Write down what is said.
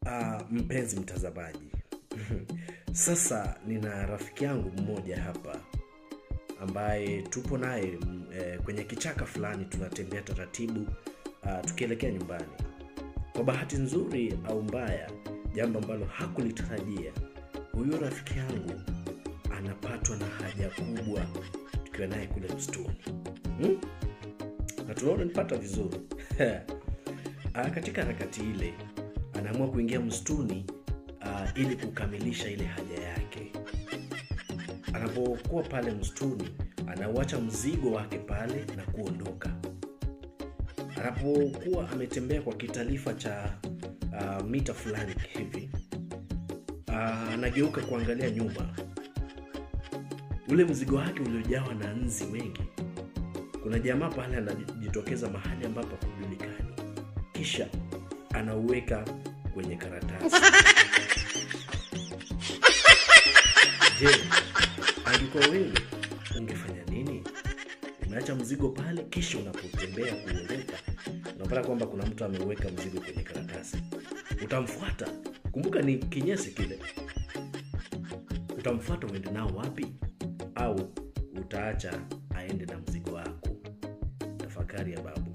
Uh, mpenzi mtazamaji, sasa nina rafiki yangu mmoja hapa ambaye tupo naye mm, eh, kwenye kichaka fulani, tunatembea taratibu uh, tukielekea nyumbani. Kwa bahati nzuri au mbaya, jambo ambalo hakulitarajia, huyu rafiki yangu anapatwa na haja kubwa tukiwa naye kule msituni hmm? na tunaona nipata vizuri Ah, katika harakati ile anaamua kuingia msituni uh, ili kukamilisha ile haja yake. Anapokuwa pale msituni, anauacha mzigo wake pale na kuondoka. Anapokuwa ametembea kwa kitalifa cha uh, mita fulani hivi, uh, anageuka kuangalia nyuma, ule mzigo wake uliojawa na nzi wengi. Kuna jamaa pale anajitokeza mahali ambapo hakujulikani, kisha anauweka kwenye karatasi. Je, angekuwa wewe ungefanya nini? Unaacha mzigo pale, kisha unapotembea kuondoka unapata kwamba kuna mtu ameuweka mzigo kwenye karatasi. Utamfuata? Kumbuka ni kinyesi kile. Utamfuata uende nao wapi? Au utaacha aende na mzigo wako? Tafakari ya babu.